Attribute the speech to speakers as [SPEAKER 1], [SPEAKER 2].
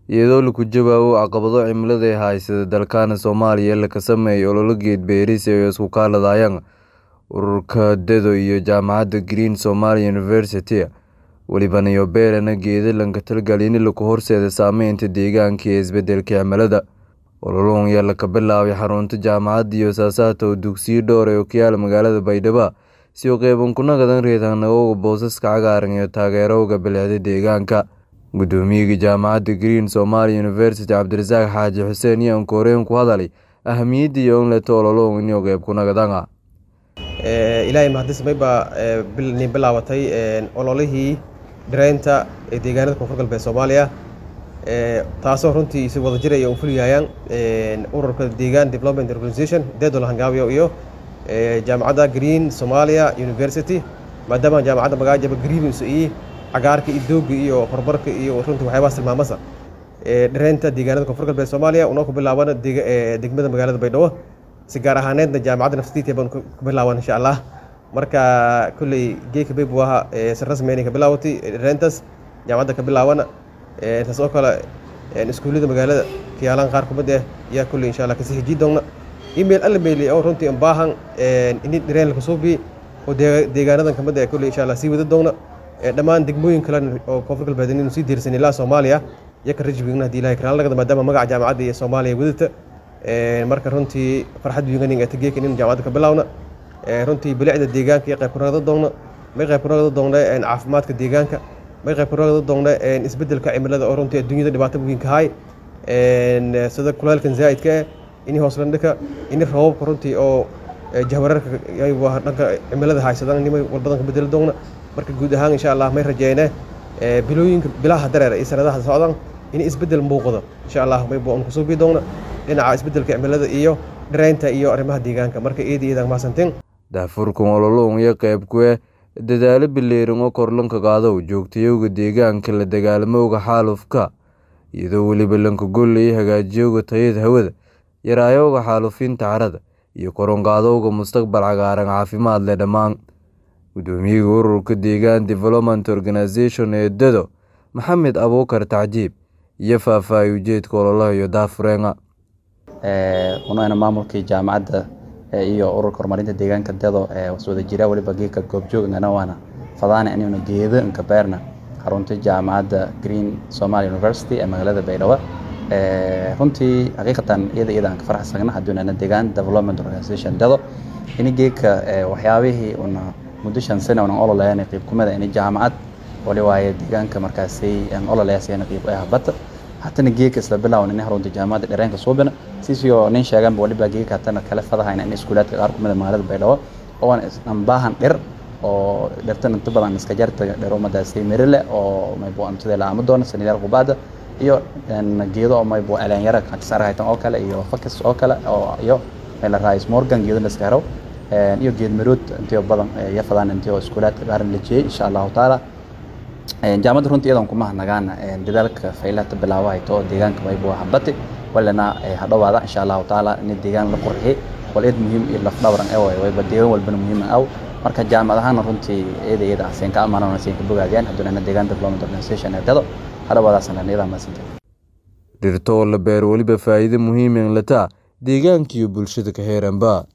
[SPEAKER 1] iyadoo lagu jawaabo caqabado cimilada ee haysata dalkana Soomaaliya la sameeyay olole geed beeris ay isku kaaladayaan ururka DEDO iyo jaamacadda Green Somalia University welibana iyo beerana geeda lanka talgalin lagu horseeda saameynta deegaanka iyo isbedelka cimilada ololahan ayaa la bilaabay xarunta jaamacadda iyo saasaata oo dugsiyo dhowr ah oo ku yaala magaalada Baydhabo si uu qeyban ku noqdaan reetanagooga boosaska cagaaran iyo taageerowga bilicda deegaanka gudoomiyaha jaamacadda Green Somalia University Cabdirasaaq Xaaji Xuseen iyo Kooreen ku hadalay ahamiyadda iyo in la ololahan inuu qeyb ku noqdaan
[SPEAKER 2] ilaahay mahadismay baa ni bilaabatay ololihii dhiraynta ee deegaanada koonfur galbeed Soomaaliya taasoo runtii si wada jir ay u fuliyayaan ururka deegaan development organization DEDO la hangaabiyo iyo jaamacadda Green Somalia University maadaama jaamacadda magaajaba green isu iyo cagaarka iyo doogga iyo horumarka iyo runtii waxyaabahaas tilmaamasa dhiraynta deegaanada koonfur galbeed Soomaaliya una ku bilaabana degmada magaalada Baydhabo si gaar ahaaneedna jaamacadda naftiitiya baan ku bilaaban insha allah marka kulley geeka bay buu ahaa si rasmi inay ka bilaawatay dhirayntaas jaamacadda ka bilaabana taas oo kale iskuullada magaalada kiyaalaan qaar kumid ah ayaa kulley insha allah kasii hejii doona email alla meeli oo runtii un baahan ini dhirayn laga soo biyi oo deegaanadan kamid ah kulley insha allah sii wada doona dhammaan degmooyin kale oo koonfur galbeed inuu sii diirsan ilaa soomaaliya iyo ka rajwigna haddii ilahay karaan lagada maadaama magaca jaamacadda iyo soomaaliya wadata marka runtii farxad wiiganin ee tageeka inaynu jaamacadda ka bilaawna runtii bilicda deegaanka iyo qayb ku noqda doona may qayb ku noqda doona caafimaadka deegaanka may qayb ku noqda doona isbedelka cimilada oo runtii adduunyada dhibaato weyn ka hay sida kulaylkan zaa'idka ah ini hooslandhika ini roobabka runtii oo jahwararka dhanka cimilada haysadaan nimay walbadan ka bedeli doona marka guud ahaan insha allah may rajeyne bilooyinka bilaha dareer iyo sanadaha socdaan in isbedel muuqdo insha allah may buu kusoo bii doona dhinaca isbedelka cimilada iyo dhiraynta iyo arrimaha deegaanka marka eedi eedaan mahadsantiin
[SPEAKER 1] daafurkan ololahan iyo qayb ku ah dadaalo bileeran oo korlanka qaado joogtayowga deegaanka la dagaalamowga xaalufka iyadoo weliba lanka golley hagaajiyowga tayada hawada yaraayowga xaalufinta carada iyo koronqaadowga mustaqbal cagaaran caafimaad leh dhammaan gudoomiyaha ururka deegaan development organization ee DEDO maxamed abuukar tacjiib iyo faahfaahay ujeedka ololaha iyo daafureenga
[SPEAKER 3] unana maamulkii jaamacadda iyo ururka horumarinta deegaanka dedo wada jira waliba geedka goobjoogana waana fadaana inaynu geedo inka beerna xarunta jaamacadda green somalia university ee magaalada baydhabo runtii xaqiiqatan iyada iyada aan ka faraxsagna hadduunana deegaan development organization dedo ini geedka waxyaabihii una muddo shan sano unan ololayana qiib kumida ini jaamacad wali waaye deegaanka markaasay aan ololayaasayana qiib ah bata hatana geedka isla bilaawan in harunta jaamacadda dhereenka suubina sisio nin sheegan waliba geedka hatana kale fadahayna in iskuulaadka qaar kumida magaalada baydhabo oo aan baahan dhir oo dhirtan inta badan iska jarta dhir umadaasay mirile oo maybu antida la doona sanidaal qubaada iyo geedo oo maybu aleanyara kasarahaytan oo kale iyo fakis oo kale oo iyo meel rais morgan geedo la iska helo iyo geed marood intiyo badan iyo fadaan intiyo iskuulaadka qaaran la jeeyay insha allahu taala jaamacadda runtii iyadan kuma hanagaan dadaalka faylata bilaabo hayto oo deegaanka maybu habati walina hadhowaada insha allahu taala in deegaan la qurxiyay wal eed muhiim iyo laf dhawran ee way wayba deegaan walbana muhiim aw marka jaamacad ahaan runtii eeda iyada seen ka amaanana seen ka bogaadiyaan hadduna deegaan development organization ee dado hadhowaadaasana iyada maasanta
[SPEAKER 1] dhirto oo la beero weliba faa'iido muhiim in lataa deegaanka iyo bulshada ka heeranba